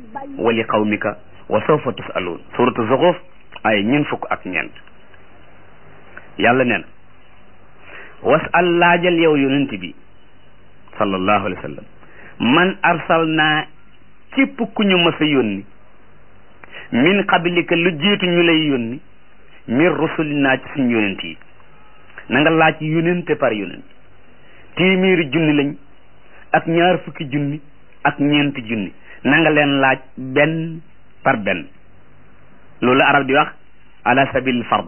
wa li qawmika wa sawfa tusaluun suratu zuxuf ay ñun fukk ak ñeent yàlla neen wasal laajal yow yonent bi sallallahu alayhi wa sallam man arsalnaa képp ku ñu mës a yónni min qablika lu jiitu ñu lay yónni min rusulinaa ci suñu yonent yi na nga laaj yonente par yonent téeméeri junni lañ ak ñaar fukki junni ak ñeenti junni na nga leen laaj benn par benn loolu arab di wax ala sabilil fard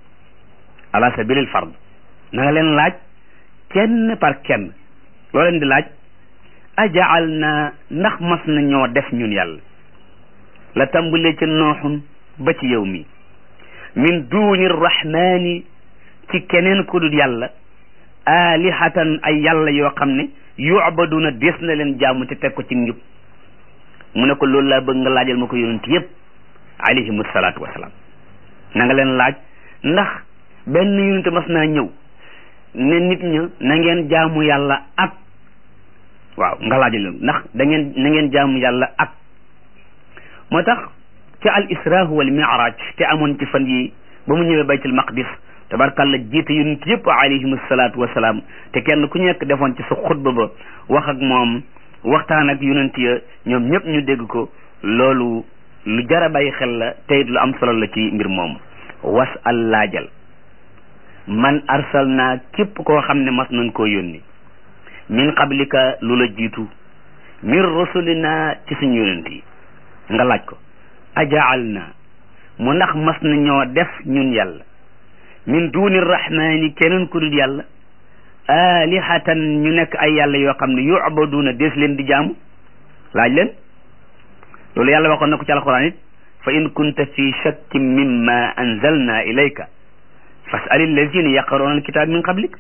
ala sabilil fard na nga leen laaj kenn par kenn loo leen di laaj ajaal na ndax mas na ñoo def ñun yàlla la tàmbalee ca nooxun ba ci yow mi min duuni rahmaani ci keneen ku dul yàlla alihatan ay yàlla yoo xam ne yu'baduna des na leen jaamu te teg ko ci njub mu ne ko loolu laa bëgg nga laajal ma ko yonent yépp alayhimu salaatu wasalaam na nga leen laaj ndax benn yonent mas naa ñëw ne nit ña na ngeen jaamu yàlla ak waaw nga laajal leen ndax da ngeen na ngeen jaamu yàlla ak moo tax ci al isra wal mi'raj te amoon ci fan yi ba mu ñëwee baytul maqdis tabarkàlla jiite yonent yëpp alayhim salaatu wasalaam te kenn ku nekk defoon ci sa xutba ba wax ak moom waxtaan ak yonent ya ñoom ñëpp ñu dégg ko loolu lu jara bàyyi xel la te it lu am solo la ci mbir moomu was al laajal man arsal naa képp koo xam ne mas nañ koo yónni min qablika lu la jiitu min rusulina ci suñu yonent yi nga laaj ko ajaal naa mu ndax mas na ñoo def ñun yàlla min duni rahmani keneen ku dul yàlla alihatan ñu nekk ay yàlla yoo xam ne yu'baduna des leen di jaamu laaj leen loolu yàlla waxoon na ko ci alquran it fa in kunta fi shakkin mimma anzalna ilayka fas'al allazina yaqra'una alkitab min qablik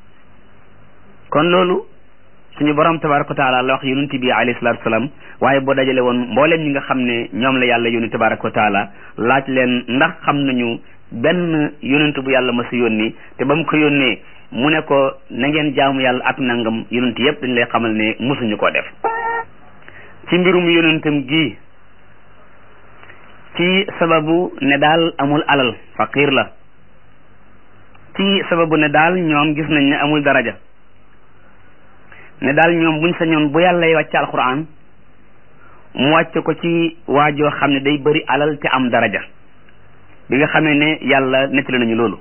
kon loolu suñu borom tabaraka wa taala la wax yonent bi alayhi salatu wasalaam waaye boo dajale woon mbooleem ñi nga xam ne ñoom la yàlla yónni tabaraka wa taala laaj leen ndax xam nañu benn yonent bu yàlla ma si yónni te ba mu ko yónnee mu ne ko na ngeen jaamu yàlla ak nangam yonent yëpp dañ lay xamal ne mosuñu koo def ci mbirum yonentam gi ci sababu ne daal amul alal faqir la ci sababu ne daal ñoom gis nañ ne amul daraja ne daal ñoom buñ sañoon bu yàlla wàcc alquran mu wàcc ko ci waajoo xam ne day bëri alal te am daraja bi nga xamee ne yàlla nettali nañu loolu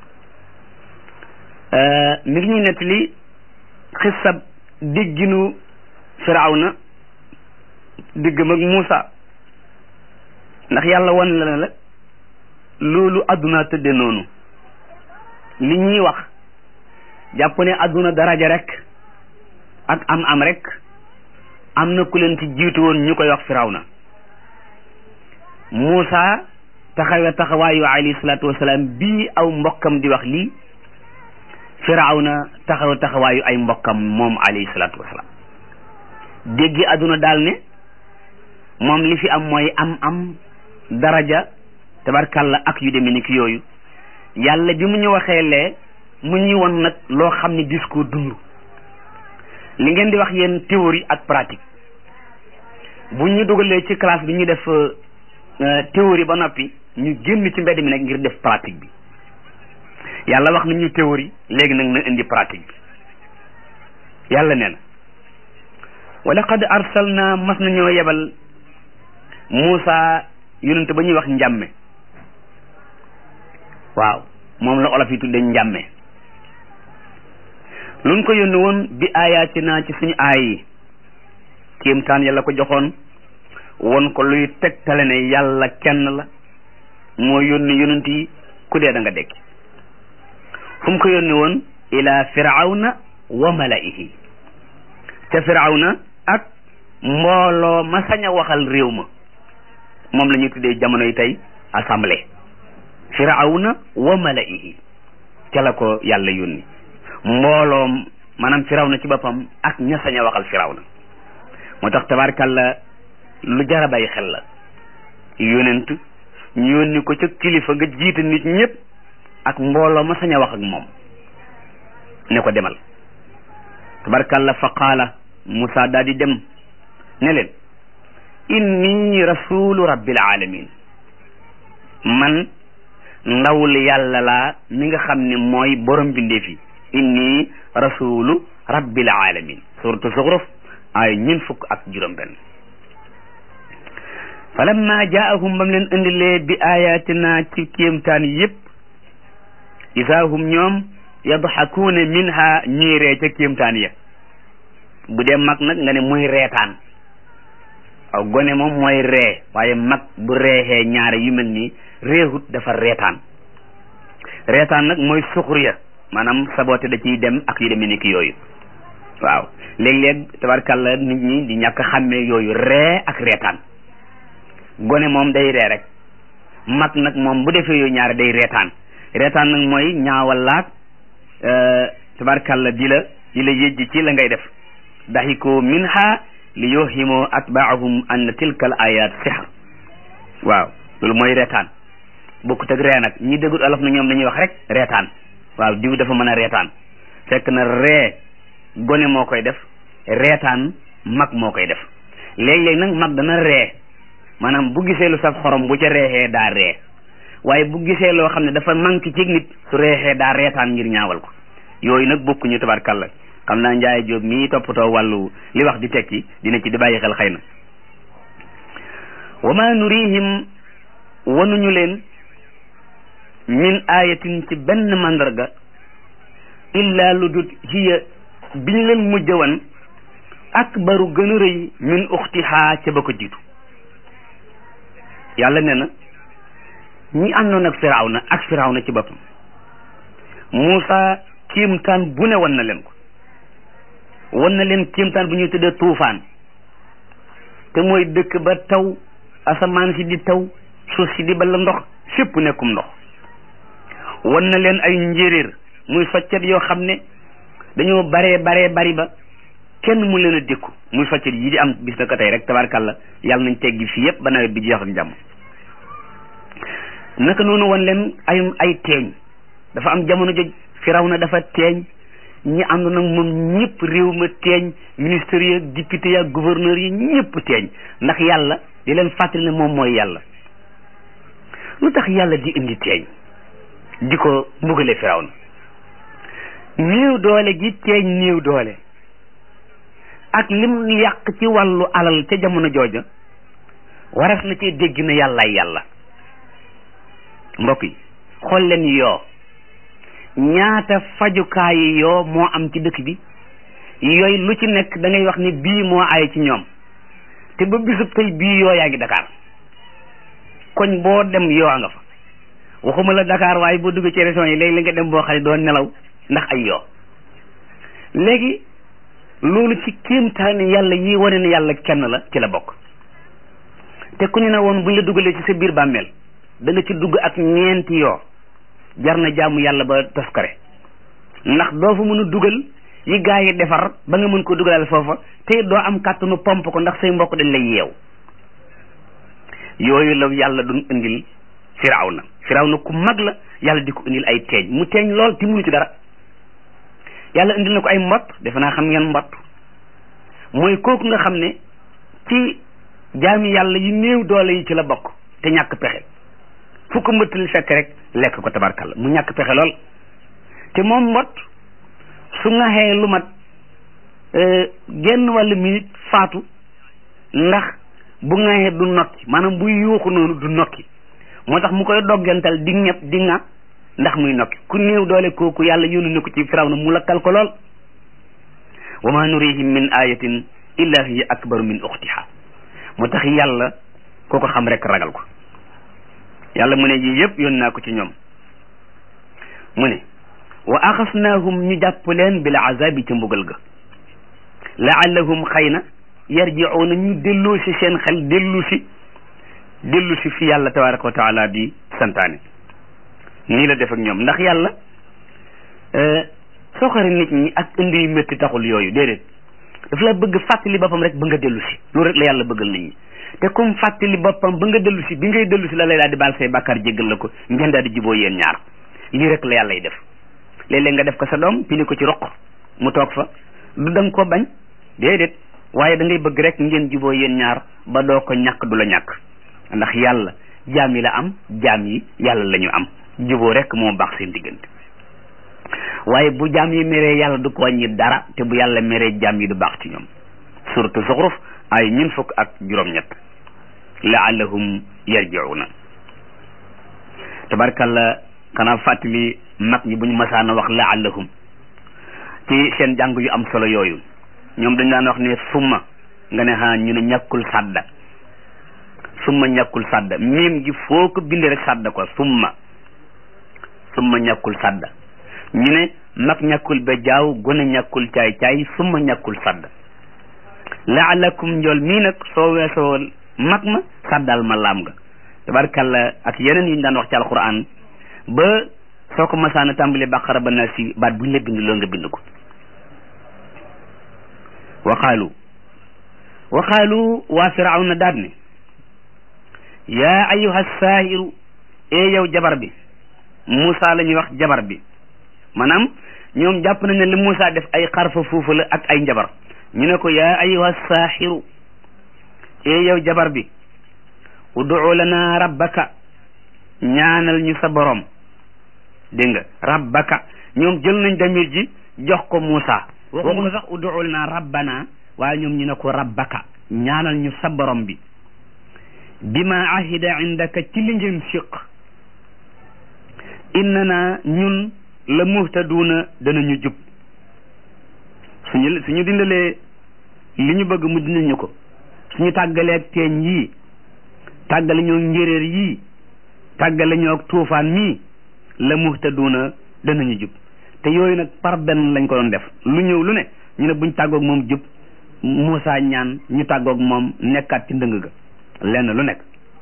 mi ngi ñuy nettali xisab digginu firawna diggam ak Muusa ndax yàlla wan la la loolu adduna tëdde noonu li ñuy wax jàpp ne adduna daraja rek ak am am rek am na ku leen ci jiitu woon ñu koy wax firawna Muusa taxawe taxawaayu alayhi salaatu wasalaam bii aw mbokkam di wax lii firawna taxaw taxawaayu ay mbokkam moom alayhi salaatu wasalaam déggi adduna daal ne moom li fi am mooy am am daraja tabarkalla ak yu demee ni ki yooyu yàlla bi mu ñu waxee lee mu ñuy won nag loo xam ne discours dund li ngeen di wax yéen théorie ak pratique bu ñu dugalee ci classe bi ñu def théorie ba noppi ñu génn ci mbedd mi nag ngir def pratique bi yàlla wax nañu théorie léegi nag na indi pratique bi yàlla nee na wa laqad arsalna mas nañoo yebal Muusa yonente ba ñuy wax njàmme waaw moom la olof yi tudde njàmme luñ ko yónni woon bi aayaatinaa ci suñu aay yi kéemtaan yàlla ko joxoon won ko luy tegtale ne yàlla kenn la moo yónni yonent yi ku dee da nga dekki fu mu ko yónni woon ila firawna wa malaihi ca firawna ak mbooloo ma sañ a waxal réew ma moom la ñuy tuddee jamono yi tey assemblée firawna wa malaihi ca la ko yàlla yónni mbooloom maanaam firawna ci boppam ak ña sañ a waxal firawna moo tax tabaarkàlla lu jar a bàyyi xel la yonent ñu yónni ko ca kilifa nga jiite nit ñëpp ak mbooloo ma sañ a wax ak moom ne ko demal tabaarkàlla fa qaala Musa daal di dem ne leen inni inni rasulu rabbil alamin man ndawul yàlla laa mi nga xam ne mooy borom bindeef yi inni rasulu rabbil alamin suratu zuxruf ay ñun fukk ak juróom benn falamma jaahum bam leen indilee bi ayatina ci kéemtaan yépp isa hum ñoom yadxakuuna minha ñuy ree ca kéemtaan ya bu dee mag nag nga ne muy reetaan aw gone moom mooy ree waaye mag bu reexee ñaare yu mel nii réexut dafa reetaan reetaan nag mooy suxuriya maanaam saboote da ciy dem ak yu demee ni ki yooyu waaw léeg-léeg tabarkàlla nit ñi di ñàkk xàmmee yooyu ree ak reetaan gone moom day ree rek mag nag moom bu defee yooyu ñaare day reetaan reetaan nag mooy ñaawal laag tabarkàlla di la di la yëjj ci la ngay def daxiku minha li yuhimu atbaahum anna tilka al ayat sihr waaw loolu mooy reetaan bokkut ak ree nag ñi déggut olof na ñoom dañuy wax rek reetaan waaw diw dafa mën a reetaan fekk na ree gone moo koy def reetaan mag moo koy def léeg-léeg nag mag dana ree maanaam bu gisee lu saf xorom bu ca reexee daa ree waaye bu gisee loo xam ne dafa manqué ci nit su reexee daa reetaan ngir ñaawal ko yooyu nag bokkuñu tabarkàlla xam naa njaay jóob mii toppatoo wàllu li wax di tekki dina ci di bàyyi xel xëy na wa ma nurihim wanuñu leen min ayatin ci benn mandarga illa lu dut hiya biñ leen mujj wan akbaru gën a rëy min uxtihaa ca ba ko jiitu yàlla nee na ñi àndoon ak firawna ak firawna ci boppam Muusa kiimtaan bu ne wan na leen ko wan na leen kiimtaan bu ñuy tuddee tuufaan te mooy dëkk ba taw asamaan si di taw suuf si di bala ndox fépp nekkum ndox wan na leen ay njéeréer muy soccet yoo xam ne dañoo baree baree bari ba kenn mu leen a dékku muy soccet yi di am bis na ko tey rek tabarkàlla yàlla nañ teggi fii yépp ba nawet bi jeex ak jàmm naka noonu wan leen ay ay teeñ dafa am jamono joj Firawna dafa teeñ ñi ànd nag moom ñëpp réew ma teeñ ministère yi député ya gouverneur yi ñëpp teeñ ndax yàlla di leen fàttali ne moom mooy yàlla lu tax yàlla di indi teeñ di ko mbugale Firawna néew doole gi teeñ néew doole ak lim yàq ci wàllu alal ca jamono jooja waras na cee dégg na yàllaay yàlla mbokk yi xool leen yoo ñaata fajukaayi yoo moo am ci dëkk bi yooyu lu ci nekk da ngay wax ni bii moo ay ci ñoom te ba bisub tey bii yoo yaa ngi Dakar koñ boo dem yoo nga fa waxuma la Dakar waaye boo duggee ci région yi léegi la nga dem boo xam ne doo nelaw ndax ay yoo léegi loolu ci kéemtaani yàlla yi wane ne yàlla kenn la ci la bokk te ku ñu ne woon buñ la dugalee ci sa biir bàmmeel da nga ci dugg ak ñeenti yoo jar na jaamu yàlla ba toskare ndax doo fa mën a dugal yi gaa yi defar ba nga mën ko dugalal foofa te doo am kàttanu pomp ko ndax say mbokk dañ lay yeew yooyu la yàlla doon indil firawna firawna ku mag la yàlla di ko indil ay teeñ mu teeñ lool ti munu ci dara yàlla indil na ko ay mbott defe naa xam ngeen mbott mooy kooku nga xam ne ci jaami yàlla yu néew doole yi ci la bokk te ñàkk pexe fu ko mbëttali fekk rek lekk ko tabarkalla mu ñàkk pexe lool te moom mbott su ngaxee lu mat genn wàllu minute faatu ndax bu ngaxee du nokki maanaam buy yuuxu noonu du nokki moo tax mu koy doggantal di ñëpp di nga ndax muy nokki ku néew doole kooku yàlla yónni na ko ci firaw na mu lakkal ko lool wa ma nurihim min ayatin illa hiya akbaru min uxtiha moo tax yàlla koo ko xam rek ragal ko yàlla mu ne yii yëpp yónni naa ko ci ñoom mu ne wa axasnaahum ñu jàpp leen bil azabi ca mbugal ga laallahum xëy na yarjiuuna ñu dellu si seen xel dellu si dellu si fi yàlla tabaraka wa taala di santaane nii la def ak ñoom ndax yàlla soxari nit ñi ak indi yu métti taxul yooyu déedéet daf la bëgg fàttali boppam rek ba nga dellu si loolu rek la yàlla bëggal nit ñi te comme fàttali boppam ba nga dellu si bi ngay dellu si la lay daal di baal say bàkkaar jéggal la ko ngeen daal di juboo yéen ñaar lii rek la yàlla y def léeg-léeg nga def ko sa doom pili ko ci roq mu toog fa du danga ko bañ déedéet waaye da ngay bëgg rek ngeen juboo yéen ñaar ba doo ko ñàkk du la ñàkk ndax yàlla jaam yi la am jaam yi yàlla la ñu am juboo rek moo baax seen diggante waaye bu jaam yi meree yàlla du ko wàññi dara te bu yàlla meree jaam yi du baax ci ñoom suratu zuxruf ay ñun fukk ak juróom-ñett laallahum yarjiuna tabarkalla xanaa fàttali mag ñi bu ñu masaana wax laallahum ci seen jàng yu am solo yooyu ñoom dañ daan wax ne summa nga ne xanaa ñu ne ñàkkul sàdda summa ñàkkul sàdda miim gi foo ko bindee rek sàdda ko summa summa ñàkkul sàdda ñu ne mag ñàkkul ba jaaw gone ñàkkul caay caay summa ñàkkul sàdda laalakum njool mii nag soo weesoo mag ma sàddal ma laam nga tabarkalla ak yeneen yu ñu daan wax ci alquran ba soo ko masaana tàmbali baqara ba na si baat bu ñu la bind loo nga bind ko waqaalu waqaalu waa firawna daat ne yaa ayuha saahiru ee yow jabar bi Moussa la ñuy wax jabar bi maanaam ñoom jàpp nañ ne li Moussa def ay xarfa fuufu la ak ay njabar ñu ne ko yaa ayuha saahiru ee yow jabar bi ud'u lana rabbaka ñaanal ñu sa borom dégg nga rabbaka ñoom jël nañ damir ji jox ko Moussa waxuñu sax ud'u lana rabbana waaye ñoom ñu ne ko rabbaka ñaanal ñu sa borom bi bima ahida indaka ci li ngeen siq innana ñun la muhtaduuna danañu jub suñu suñu dindalee li ñu bëgg mu dindal ñu ko suñu tàggaleeg teeñ yii tàggale ñoo njéréer yii tàggale ñoo tuufaan mii la muhtaduuna danañu jub te yooyu nag par benn lañ ko doon def lu ñëw lu ne ñu ne buñ tàggoog moom jub Moussa ñaan ñu tàggoog moom nekkaat ci ndëng ga lenn lu nekk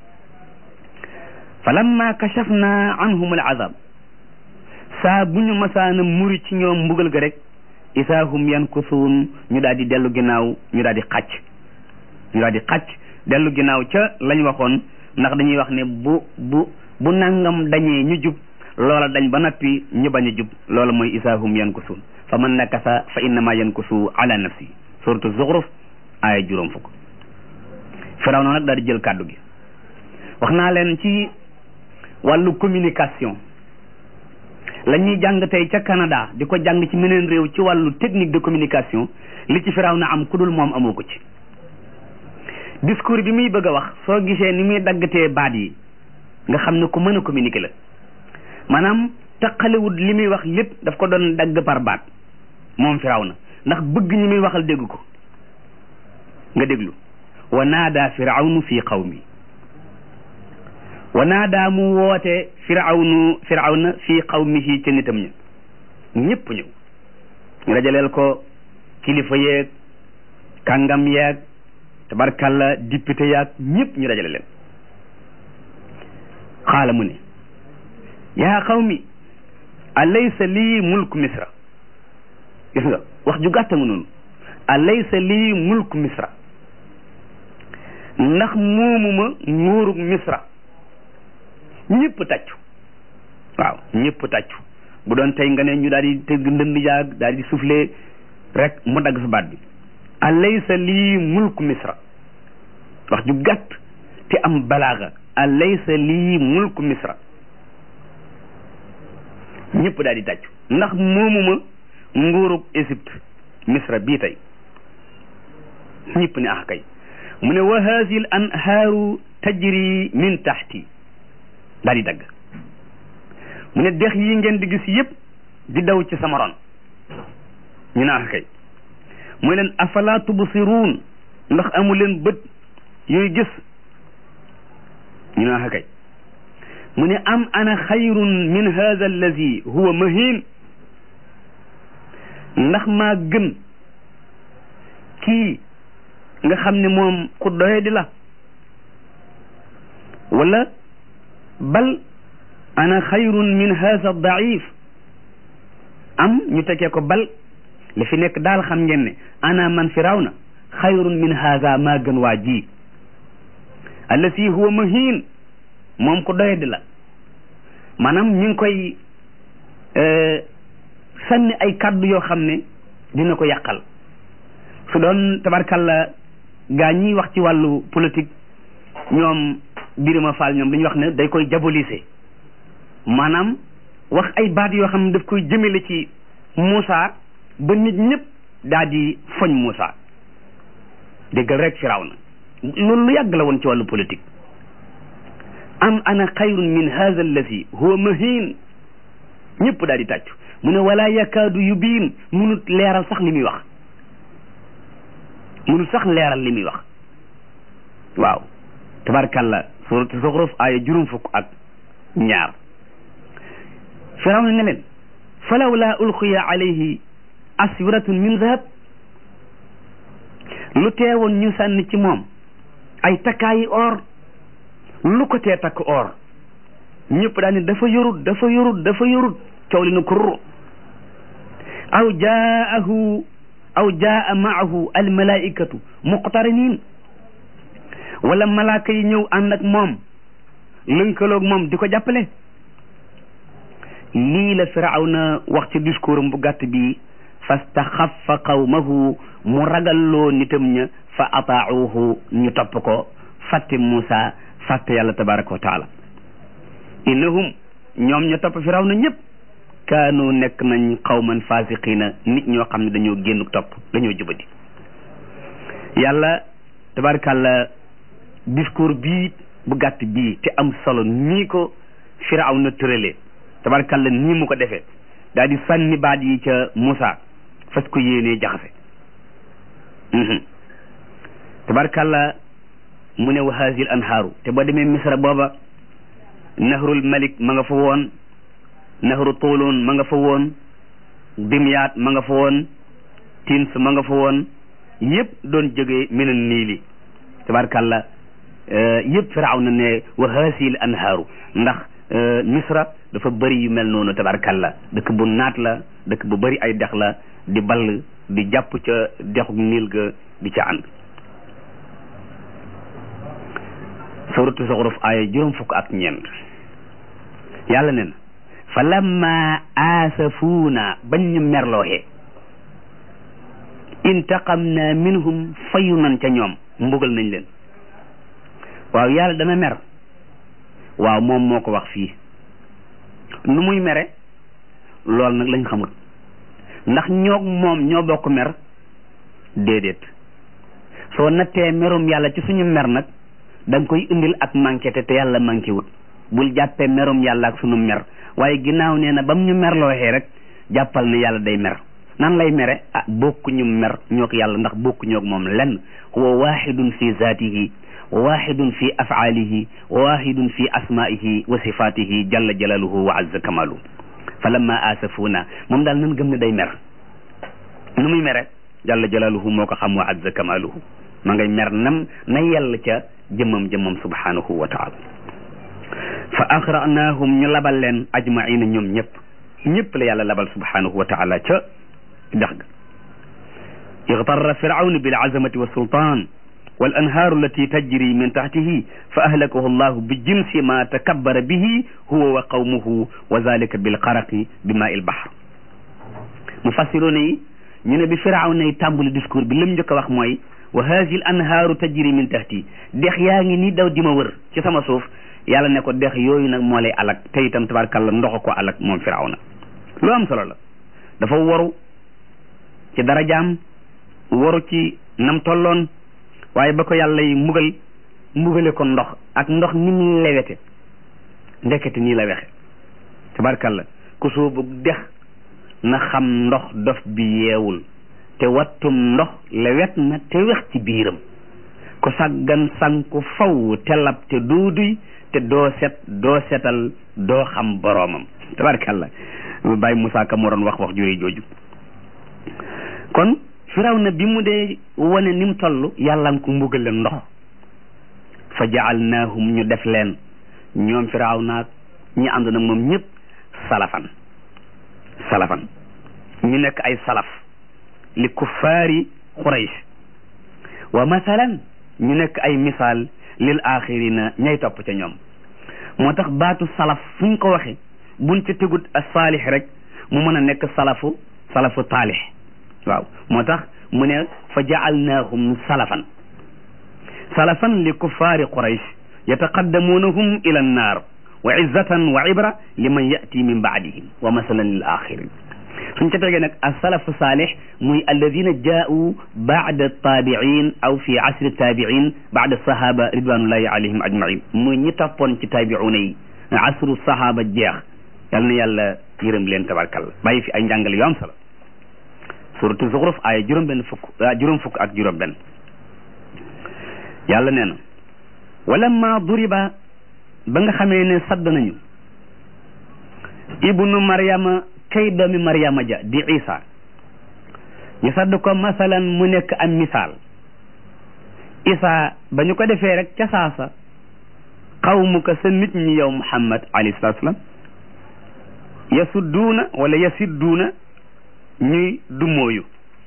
fa lamma kashafna anhum al azab saa bu ñu masaana muri ci ñoom mbugal ga rek isaa hum yankusuun ñu daal di dellu ginnaaw ñu daal di xàcc ñu daal di xàcc dellu ginnaaw ca lañ waxoon ndax dañuy wax ne bu bu bu nangam dañee ñu jub loola dañ ba noppi ñu bañ a jub loola mooy isaa hum yankusuun fa man nakasa fa innama yankusu ala nafsi suratu zuxruf aaya juróom fukk firaw na nag daal di jël kàddu gi wax naa leen ci wàllu communication la ñuy jàng tey ca Canada di ko jàng ci meneen réew ci wàllu technique de communication li ci firaw na am ku dul moom amoo ko ci discours bi muy bëgg a wax soo gisee ni muy daggatee baat yi nga xam ne ku mën a communiquer la maanaam taqalewut li muy wax lépp daf ko doon dagg par baat moom firaw na ndax bëgg ñi muy waxal dégg ko nga déglu wa naada firawnu fi qawmi wa naada mu woote firawnu firawna fi qawmihi ca nitam ña ñëpp ñëw ñu dajaleel ko kilifa yeeg kàngam yeeg tabarkalla député yaag ñëpp ñu dajale leen xaala mu ne yaa qawmi alaysa lii mulku misra gis nga wax ju gàtta nga noonu alaysa lii mulku misra ndax moomuma nguurug misra ñëpp tàccu waaw ñëpp tàccu bu doon tey nga ne ñu daal di tëgg ndënd yaag daal di soufflé rek mu dagg sa baat bi alaysa lii mulku misra wax ju gàtt te am balaaga alaysa lii mulku misra ñëpp daal di tàccu ndax moomuma nguurug Égypte misra bii tey ñëpp ne ah kay mu ne wa haadihi al anhaaru tajri min taxti daal di dagg mu ne dex yi ngeen di gis yëpp di daw ci sama ron ñu ne ah kay mu leen afala tubsiruun ndax amu leen bët yooyu gis ñu ne ah kay mu ne am ana xayrun min hada allazi huwa mahin ndax maa gën kii nga xam ne moom ku doye di la wala bal ana xayrun min hada daif am ñu tekkee ko bal li fi nekk daal xam ngeen ne ana man firawna xayrun min hada maa gën waa ji allasi huwa mahin moom ku doye di la maanaam ñu ngi koy sànni ay kàddu yoo xam ne dina ko yàqal su doon tabarkalla gaa ñiy wax ci wàllu politique ñoom Birima Fall ñoom dañuy wax ne day koy diaboliser maanaam wax ay baat yoo xam ne daf koy jëmale ci Moussa ba nit ñëpp daal di foñ Moussa déggal rek Firawna loolu lu yàgg la woon ci wàllu politique am ana xayrun min hadha allazi huwa mahin ñëpp daal di tàccu mu ne wala yakaadu yubiin munut leeral sax li muy wax munut sax leeral li muy wax waaw tabarkalla suratu Zuxruf aaya juróom fukk ak ñaar Firawna ne leen falawla ulqiya alayhi aswiratun min zahab lu teewoon ñu sànni ci moom ay takkaayi or lu ko tee takk or ñëpp daal ni dafa yorut dafa yorut dafa yorut coow li na kurr aw jaahu aw jaa maahu almalaikatu muqtarinin wala malaaka yi ñëw ànd ak moom lënkaloog moom di ko jàppale lii la firawna wax ci discours am bu gàtt bi fastaxaffa qawmahu mu ragalloo nitam ña fa ataauhu ñu topp ko fàtte Muusa fàtte yàlla tabaraka wa taala innahum ñoom ñu topp firawna ñëpp kaanu nekk nañ qawman fasiqina nit ñoo xam ne dañoo génn topp dañoo jubadi yàlla tabarakàlla discours bii bu gàtt bii te am solo nii ko firawna tëralee tabarakàlla nii mu ko defee daal di sànni baat yi ca Muusa fas ko yéenee jaxase tabarakàlla mu ne wa haazil anhaaru te boo demee misra booba nahrul malik ma nga fa woon nahru tuulun ma nga fa woon dimyaat ma nga fa woon tins ma nga fa woon yëpp doon jógee minan niili tabarakàlla yëpp firawna ne wa haazil anhaaru ndax misra dafa bëri yu mel noonu tabarakàlla dëkk bu naat la dëkk bu bëri ay dex la di ball di jàpp ca dexu niil ga di ca ànd suratu Zuxruf aaya juróom fukk ak ñeent yàlla ne na fa lamma aasafuuna bañ ñu merlooxee intaqamna minhum fayu nan ca ñoom mbugal nañ leen waaw yàlla dana mer waaw moom moo ko wax fii nu muy mere lool nag lañ xamul ndax ñoog moom ñoo bokk mer déedéet soo nattee merum yàlla ci suñu mer nag da nga koy indil ak manqué te te yàlla manqué wut bul jàppee merum yàlla ak sunu mer waaye ginnaaw nee na bam ñu merlooxee rek jàppal ne yàlla day mer nan lay mere ah bokkuñu mer ñoog yàlla ndax bokkuñoog moom lenn huwa waxidun fi zaatihi wa waxidun fi afaalihi wa waxidun fi asmaihi wa sifatihi jalla jalaluhu wa azza kamaluhu fa lamma asafuuna moom daal nan gëm ne day mer nu muy mere jalla jalaluhu moo ko xam wa azza kamaluhu ma ngay mer nam na yell ca jëmmam jëmmam subhanahu wa taala fa axranaahum ñu labal leen ajmaina ñoom ñëpp ñëpp la yàlla labal subhanahu wa taala ca dex ga ixtarra firawnu bil azamati wa sultan wal anhaaru allati tajri min taxtihi fa ahlakahu allahu bi jinsi ma takabbara bihi huwa wa qawmuhu wa zalika bil xaraqi bi maa il bahr mufassiroona yi ñu ne bi firawna yi tàmbali discours bi lim njëkk a wax mooy wa haasi l anhaaru tajri min tahti dex yaa ngi nii daw di ma wër ci sama suuf yàlla ne ko dex yooyu nag moo lay alak te itam tabarkàlla ndox ko alak moom firawna lu am solo la dafa waru ci darajaam waru ci nam tolloon waaye ba ko yàlla yi mbugal mbugale ko ndox ak ndox ni mu lewete ndekete nii la wexe tabarkàlla ku soobu dex na xam ndox dof bi yeewul te wattum ndox lewet na te wex ci biiram ku saggan sanku faw te lab te duuduy te doo set doo setal doo xam boroomam tabarkàlla bàyyi Moussa Ka moo doon wax wax juri jooju kon firawna bi mu dee wane ni mu toll yàlla nga ko mbugal leen ndox fa jaalnaahum ñu def leen ñoom firawna ñi ànd nag moom ñëpp salafan salafan ñu nekk ay salaf li kuffaari quraysh wa masalan ñu nekk ay misaal lil axirina ñay topp ca ñoom moo tax baatu salaf fu ñu ko waxe buñ ca tegut a saalix rek mu mën a nekk salafu salafu taalix waaw moo tax mu ne fa jaalnaahum salafan salafan li kuffaari quraysh yataqaddamuunahum ila annaar wa izzatan wa ibra liman yati min baadihim wa masalan lil axirin suñ ca tegee nag asalafu saalih muy alladina jaau baada taabiin aw fi asri taabiin baada sahaba ridwanullahi alayhim ajmain muy ñi toppoon ci taabiuna yi asru sahaba jeex yal na yàlla yërëm leen tabarkalla bàyyi fi ay njàngale yu am solo suratu zuxruf ay juróom benn fukk juróom fukk ak juróom benn yàlla nee na walamma duriba ba nga xamee ne sadd nañu ibnu maryama kay doomi maryama ja di isa ñu sadd ko masalan mu nekk am misaal isa ba ñu ko defee rek ca saasa xawmu ko sa nit ñi yow muhammad alayhi salatu salaam yasudduuna wala yasidduuna ñuy dummóoyu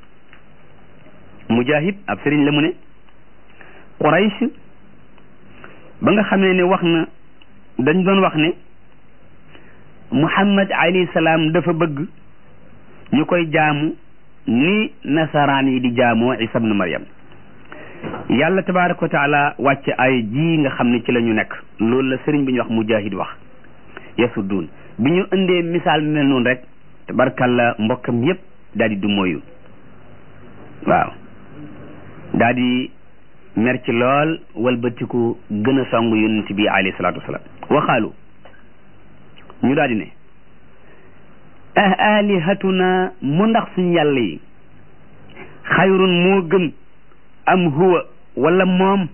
mujahid ab sëriñ la mu ne quraysh ba nga xamee ne wax na dañ doon wax ne muhammad alayhi salaam dafa bëgg ñu koy jaamu ni nasaraan yi di jaamoo isa ibnu maryam yàlla tabaraka wa taala wàcc ay ji nga xam ne ci la ñu nekk loolu la sëriñ bi ñu wax mujahid wax yasudduun bi ñu indee misaal mel noonu rek tabarkalla mbokkam yépp daal di du moyu waaw daal di mer ci lool walbatiku gën a song yonent bi alayhi salaatu wasalaam waxaalu ñu daal di ne ah alihatuna mu ndax suñ yàlla yi xayrun moo gën am huwa wala moom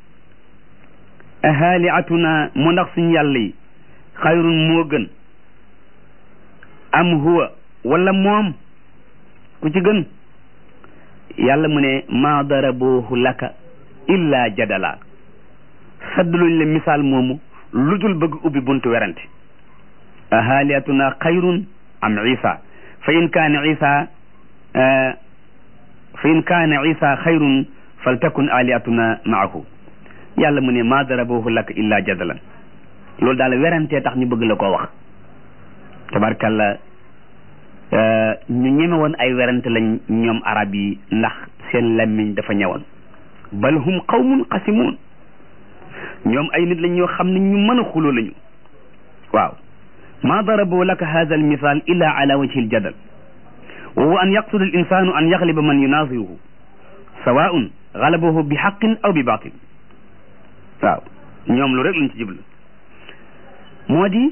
ahaliatuna mu ndax suñ yàlla yi xayrun moo gën am huwa wala moom ku ci gën yàlla mu ne maa darabuhu laka illa jadala saddluñ le misaal moomu lu dul bëgg ubbi buntu werante ahaliatuna xayrun am isa fa in kaana isa fa in kaana isa xayrun faltakun aliatuna maahu yàlla mu ne maa darabuhu laka illa jadalan loolu daal werantee tax ñu bëgg la koo wax tabarkalla ñu ñeme woon ay werante lañ ñoom arab yi ndax seen lammiñ dafa ñëwoon bal hum qawmun qasimun ñoom ay nit lañ ñoo xam ne ñu mën a xuloo lañu waaw ma darabu laka hadha almithal illa ala wajhi aljadal wa huwa an yaqsuda alinsanu an yagliba man yunaziruhu sawaun galabahu bi xaqin aw bi batil waaw ñoom lu rek lañ ci jublu moo di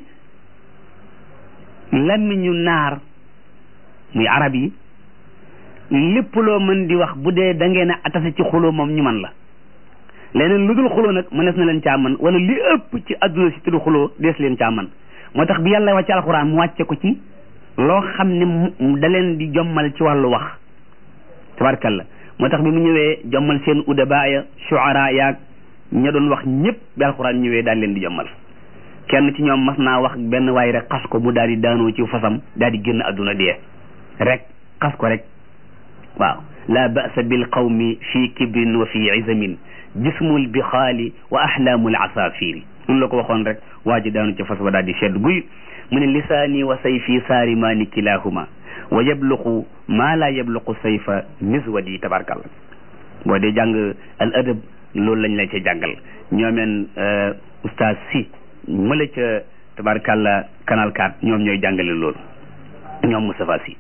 lammiñu naar muy arab yi lépp loo mën di wax bu dee da ngeen a atase ci xuloo moom ñu man la leneen lu dul xuloo nag mënees na leen caa man wala li ëpp ci adduna si tudd xuloo dees leen caa man moo tax bi yàlla wàcce alxuraan mu wàcce ko ci loo xam ne da leen di jommal ci wàllu wax tabarkalla moo tax bi mu ñëwee jommal seen udaba ya shuara yaag ña doon wax ñëpp bi alxuraan ñëwee daal leen di jommal kenn ci ñoom mas naa wax benn waay rek xas ko mu daal di daanoo ci fasam daal di génn adduna dee rek xas ko rek waaw la ba'sa bil qawmi fi kibrin wa fi izamin jismul bixaali wa ahlaamul asafiri loolu la ko waxoon rek waa ji daanu ci fas ba daal di sedd guy mu ne lisaani wa sayfi saarimaani kilahuma wa yabluqu maa la yabluqu sayfa miswadi tabarkalla boo dee jàng al adab loolu lañ la ca jàngal ñoomeen oustaz si mëla ca tabarkalla canal 4 ñoom ñooy jàngale loolu ñoom Moustapha si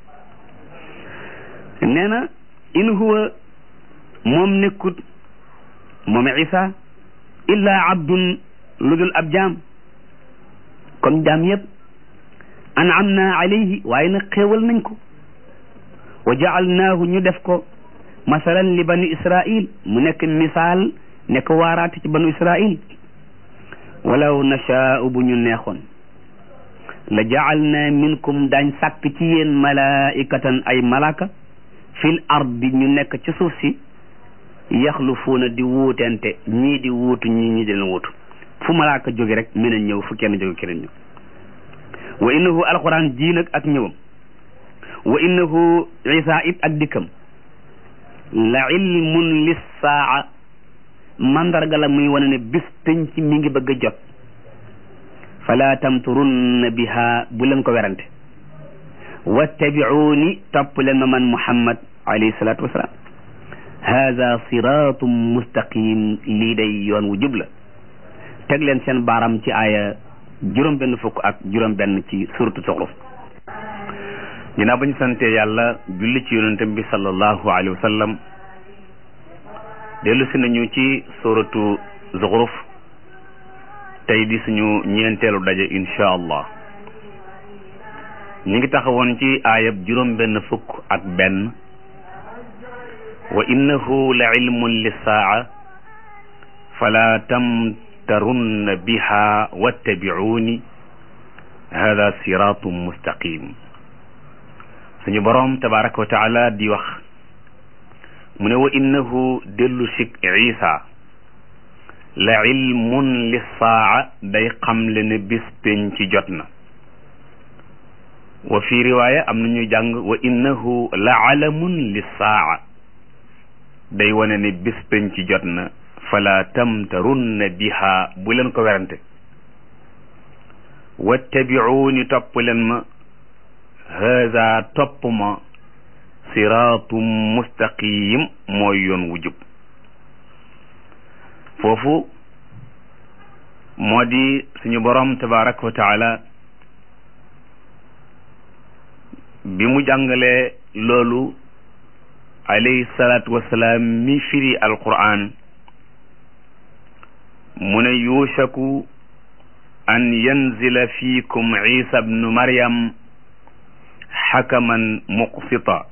nee na in huwa moom nekkut moom isa illa abdun lu dul ab jaam comme jaam yëpp an'amna alayhi waaye nag xéewal nañ ko wa ja'alnaahu ñu def ko masalan li bani israil mu nekk misaal nekk waaraate ci banu israil walaw nashaa'u bu ñu neexoon la ja'alna minkum daañ sàkk ci yéen malaikatan ay malaka fil ardi ñu nekk ci suuf si yaxlufuuna di wuutente ñii di wuutu ñii ñi di leen wuutu fu malaaka jóge rek mën a ñëw fu kenn jóge keneen ñëw wa innahu alquran ji nag ak ñëwam wa innahu isa it ak dikkam la ilmun lissaa mandarga la muy wane ne bis penc mi ngi bëgg a jot fala tamturunna biha bu leen ko werante wattabi'uni topp leen ma man muhammad alayhi salatu wasalaam haada siratum mustaqim lii day yoon wu jub la teg leen seen baaram ci aaya juróom benn fukk ak juróom benn ci suratu Zuxruf ginnaaw ba ñu sante yàlla julli ci yonentam bi sallallahu alayhi wa sallam dellu si nañu ci suratu Zuxruf tey di suñu ñeenteelu daje insha allah ñu ngi taxawoon ci aayab juróom benn fukk ak benn wa innahu la ilmun lissaa fala tamtarunna biha wattabi'uni hada siratum mustaqim suñu boroom tabaraka wa taala di wax mu ne wa innahu dellu sik isa la ilmun lissaa day xamle ne bis pénc ci jot na wa fi riwaaya am na ñuy jàng wa innahu la alamun lissaa day wane ne bis pénc ci jot na fala tamtarunna biha bu leen ko werante wattabi'uuni topp leen ma haada topp ma siraatum mustaqim mooy yoon wu jub foofu moo di suñu borom tabaraka wa taala bi mu jàngalee loolu alayhi salaatu wasalaam mi firi alquran mu ne yuushaku an yanzila fiikum isa bnu maryam xakaman muqsita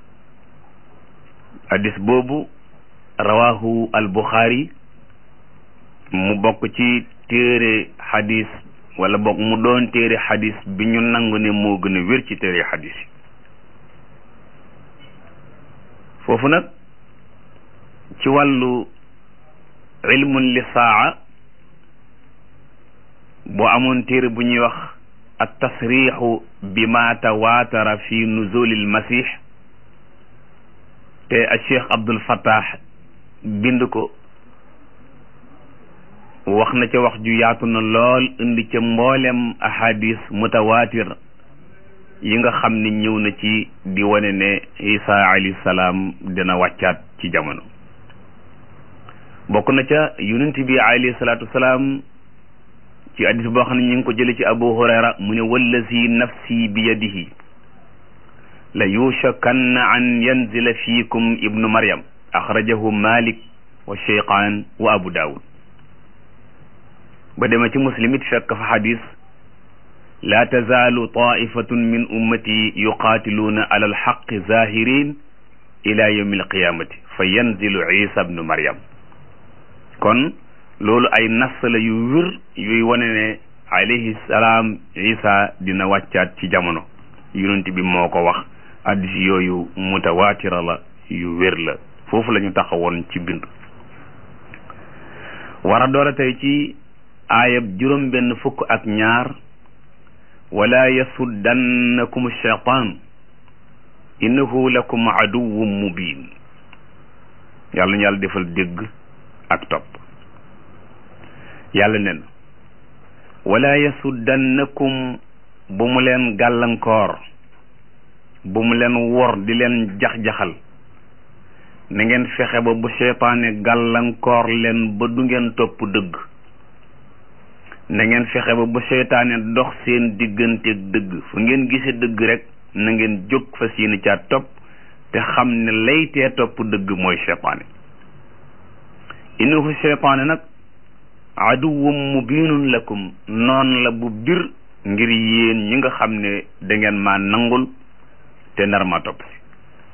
hadis boobu rawahu albuxaari mu bokk ci téere xadis wala bokk mu doon téere xadis bi ñu nangu ne moo gën a wér ci téere xadis yi foofu nag ci wàllu ilmun li saa boo amoon téere bu ñuy wax at tasrixu bi ma tawaatara fi nuzulil masih te a cheikh abdul fattah bind ko wax na ca wax ju yaatu na lool indi ca mboolem ahadis mutawaatir yi nga xam ne ñëw na ci di wane ne isa alayhi salaam dina wàccaat ci jamono bokk na ca yonent bi alayhi salaatu wasalaam ci hadis boo xam ne ñu ngi ko jële ci abu hurayra mu ne wallazi nafsi bi yadihi la yushakanna an yanzila fiikum ibnu maryam axrajahu malik wa cheykhaan wa abu daawud ba dema ci muslim it fekk fa xadis laa tazaalu taifatun min ummati yuqaatiluuna ala alxaqi zahirin ila yawmi alqiyamati fa yanzilu isa bnu maryam kon loolu ay nas la yu wér yuy wane ne alayhi salaam isa dina wàccaat ci jamono yonent bi moo ko wax addis yooyu mutawaatira la yu wér la foofu la ñu taxawoon ci bind war a doora tey ci aayab juróom benn fukk ak ñaar wala yasuddannakum shaytaan innahu lakum aduwwun mubin yàlla ñu yàlla defal dégg ak topp yàlla nen wala yasuddannakum bu mu leen gàllankoor bu mu leen wor di leen jax-jaxal na ngeen fexe ba bu seytaane gàllankoor leen ba du ngeen topp dëgg na ngeen fexe ba bu seytaane dox seen digganteeg dëgg fu ngeen gise dëgg rek na ngeen jóg fas yéene caa topp te xam ne laytee topp dëgg mooy seytaane innahu seytaane nag aduwwum mubinun lakum noon la bu bir ngir yéen ñi nga xam ne da ngeen maa nangul te nar ma topp si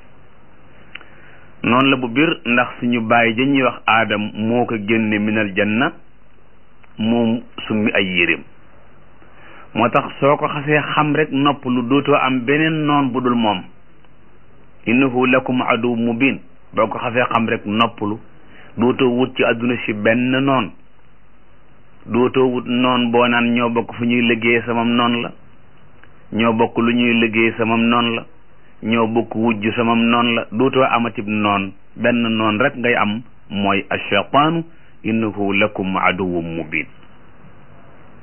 noonu la bu bir ndax suñu bàyyi ja ñuy wax aadam moo ko génne minal janna moom summi ay yéreem moo tax soo ko xasee xam rek nopp lu dootoo am beneen noon bu dul moom innahu lakum adu mubin boo ko xasee xam rek noppalu dootoo wut ci àdduna si benn noon dootoo wut noon boo naan ñoo bokk fu ñuy liggéey samam noon la ñoo bokk lu ñuy liggéey samam noon la ñoo bokk wujj samam noon la dootoo amatib noon benn noon rek ngay am mooy ashaytaanu innahu lakum aduwwun mubin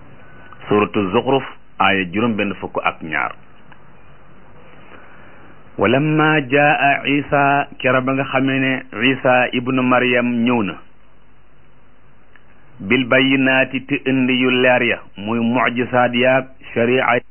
suratu zuxruf aaya juróom benn fukk ak ñaar walamma jaa isa kera ba nga xamee ne isa ibnu maryam ñëw na bil bayyinaati te indi yu leer ya muy mucjisaat yaag sharia